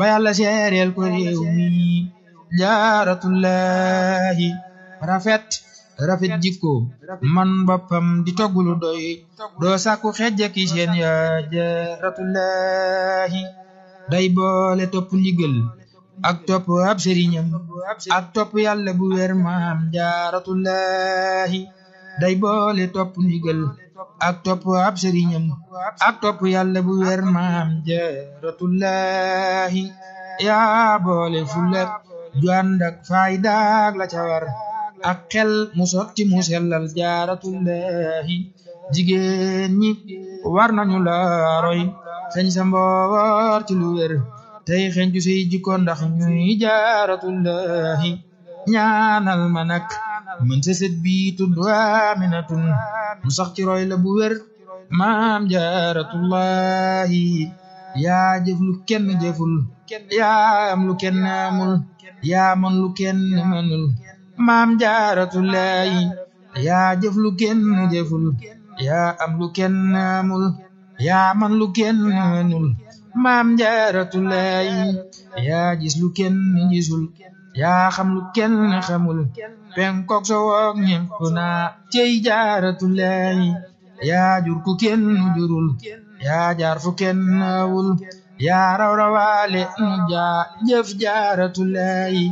ba yàlla seereel ko réew mi jaaratullahi rafet rafet jikko man boppam di toggulu doy doo sàkku xejja ki seen ya jaaratullahi day boole topp ndigal ak topp ab sëriñam ak topp yàlla bu wér maam jaaratullahi day boole topp ndigal ak topp ab sëriñam ak topp yàlla bu wér maam jaaratullahi yaa boole fulla ju ànd ak faydaag la ca war ak xel mu sotti mu sellal jaaratullahi jigéen ñi war nañu la roy xeñ sa mboor ci lu wér tey xeñ ju say jikko ndax ñuy jaaratullahi ñaanal ma nag mën sa sët bi tudd Aminatun mu sax ci roy la bu wér maam jaaratullahi yaa jëf lu kenn jëful yaa am lu kenn amul yaa man lu kenn mënul maam jaaratullahi yaa jëf lu kenn jëful yaa am lu kenn amul yaa man lu kenn mënul maam jaaratullahi yaa gis lu kenn gisul yaa xam lu kenn xamul penkook so woog ñépp naa cey jaaratullahi yaa jur ku kenn jurul yaa jaar fu kenn awul yaa raw rawaale nu jaa jëf jaaratullahi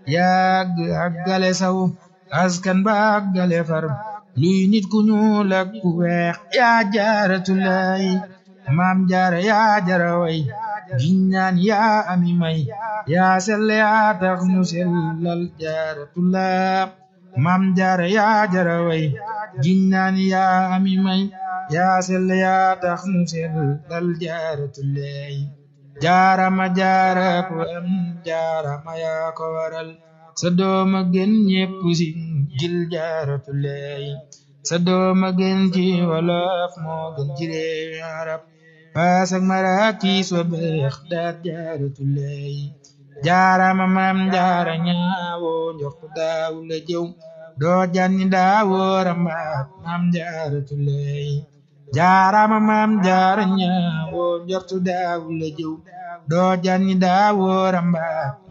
yaa àggale saw askan ba àggale far luy nit ku ñuul ak ku weex yaa jaaratullahi maam jaara yaa jara way giññaan yaa ami may yaa selle yaa tax nu sellal jaaratullah maam jaara yaa jara way giññaan yaa ami may yaa selle yaa tax nu sellal jaaratullah jaarama jaara ko am jaarama yaa ko waral sa dooma gën ñépp si gil jaaratullah sa dooma gën ci wolof moo gën ci réewi arab paasak marakiis wa beex daat jaaratullay jaarama maam jaara ñaawoo njortu daawu la jëw doo janni daawoo rambaat maam jaaratullay jaarama maam jaara ñaawoo njortu daawu la jëw doo janni daawoo rambaat